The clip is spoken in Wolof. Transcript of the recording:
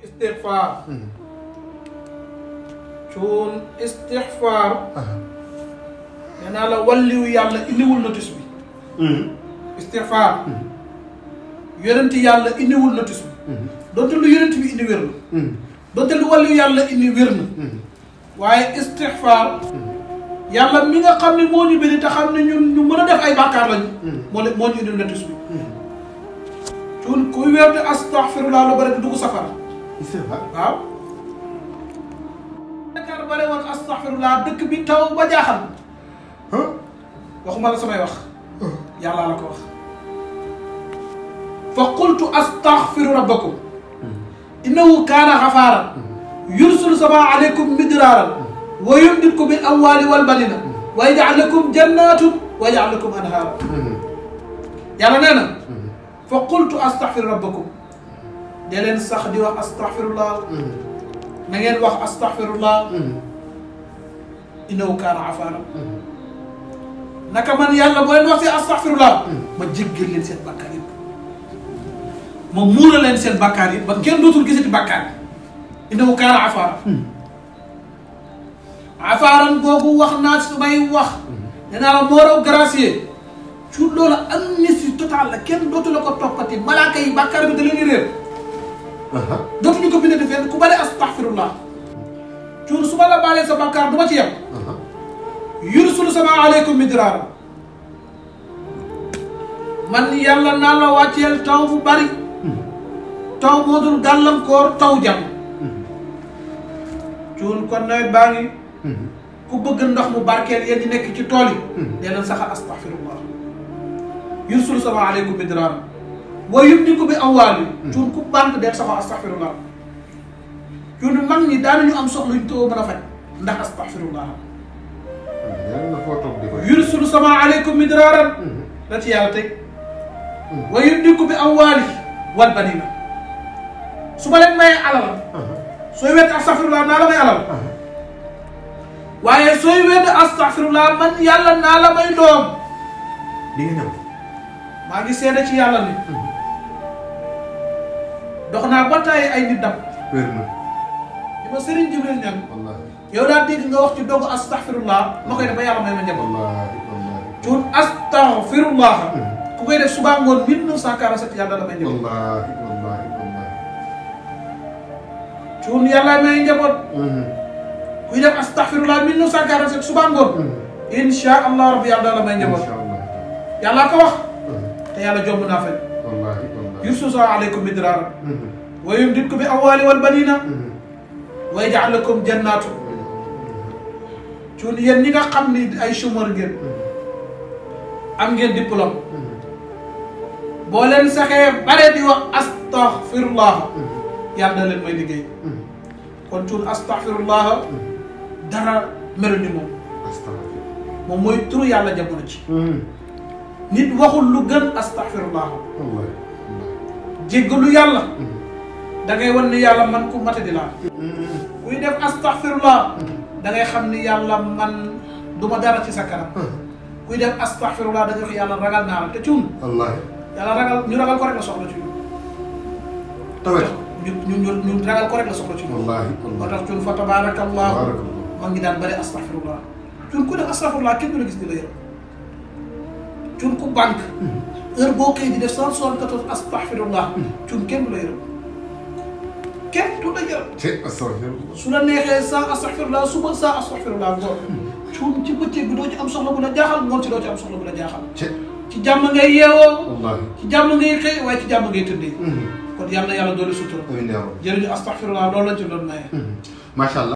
istixfaar cuun istixfaar nee naa la walliwu yàlla indiwul notice bi istixfaar yonent yàlla indiwul notice bi donte lu yonent bi indi wér na donte lu walliwu yàlla indi wér na waaye istixfaar yàlla mi nga xam ne moo ñu bëri te xam ne ñun ñu mën a def ay bàkkaar lañu moo leen moo ñu indil notice bi cuun kuy weer di astaxfirullah lu bëri di dugg safara waaw Dakar bare woon astaxfirullah dëkk bi taw ba jaaxal waxuma la samay wax yàlla la ko wax fa qultu astaxfiru rabbakum innahu kaana xafaaran yursilu samaa aleykum midraaran wa yumditkum bil amwaali wal banina wa yaj'al lakum jannaatun wa yaj'al lakum anhaara yàlla nee na fa qultu astaxfiru rabbakum dee leen sax di wax astaxfirullah na ngeen wax astaxfirullah innahu kaana xafaaran naka man yàlla boo leen wax si astaxfirullah ma jéggal leen seen bàkkaar yëpp ma muura leen seen bàkkaar yi ba kenn dootul gisati bàkkaar yi innahu kaana afaaran afaaran boobu wax naa su may wax nee naa la moo raw gracier su loolu amnistie totale la kenn dootu la ko toppati malaaka yi bàkkaar bi da leen di réer dootuñu ko bindati fenn ku bale astaxfirullah cuur su ma la baalee sa bàkkaar du ma ci yem yursul sama aleykum midraara man yàlla naa la wàcceel taw bu bari taw moo dul gàllankoor taw jàmm cuun kon nawet baa ngi ku bëgg ndox mu barkeel yéen ñi nekk ci tool yi dee leen saxal astaxfirullah yursul sama aleykum midraara wa yumdiku bi amwaali cuun ku banque deel saxal astaxfirullah cuun mag ñi daanañu am soxla ñu too mën a faj ndax astaxfirullah yursul sama aleykum midraaran la ci yàlla teg wa yumdiku bi amwaali wal banina su ma leen mayee alal sooy wedd astaxfirullah naa la may alal waaye sooy wedd astaxfirullah man yàlla naa la may doom di nga ñëw maa ngi seede ci yàlla ni dox naa ba tàyyi ay nit dam wér na di ma sëriñ Jibril ñan wallaahi yow daa dégg nga wax ci dogu astaxfirullah ma koy def ba yàlla may ma njaboot wallaahi wallaahi cuun astaxfirullah ku koy def suba ngoon 1947 yàlla da may njaboot wallaahi wallaahi wallaahi cuun yàlla may njaboot kuy def astaxfirullah 1947 suba ngoon insha allah rabbi yàlla da la may njaboot incha allah yàlla ko wax te yàlla jomb naa fay wallaahi wallaahi yursusa aleykum midraara wa yumditkum bi amwaali wal banina wa yaj'al lakum jannaatu cuun yéen ñi nga xam ni ay chômeur ngeen am ngeen diplôme boo leen saxee bare di wax astaghfirullah yàlla na leen may liggéey kon cuun astaghfirullah dara melu ni moom astafurlah moom mooy turu yàlla jamono ci nit waxul lu gën astaghfirullah wallaahi jéggalu yàlla da ngay wan ni yàlla man ku mata di laa kuy def astaghfirullah da ngay xam ni yàlla man du ma dara ci sa kanam kuy def astaghfirullah da ngay wax yàlla ragal naa la te cuun wallaahi yàlla ragal ñu ragal ko rek la soxla ci ñun tawet ñu ñu ñu ñu ragal ko rek la soxla ci ñun wallaahi moo tax cuun fa tabarakallahu Tabarakallah. ma ngi daan bëri astaghfirullah cuun ku def astaghfirullah kenn du la gis di la yërëm cuun ku banque heure boo xëy di def cent soixante-quatorze astaghfirullah cuun kenn du la yërëm kenn du la yërëm te astafurlah su la neexee sans astaghfirullah suba sans astaghfirullah ngoon cuun ci bëccëg bi doo ci am soxla bu la jaaxal ngoon ci doo ci am soxla bu la jaaxal te ci jàmm ngay yeewoo wallaahi ci jàmm ngay xëy waaye ci jàmm ngay tëddee kon yàlla na yàlla doole sutura amiin yaa rabbi jërëjëf astaghfirullah loolu lañ ci doon maye macha allah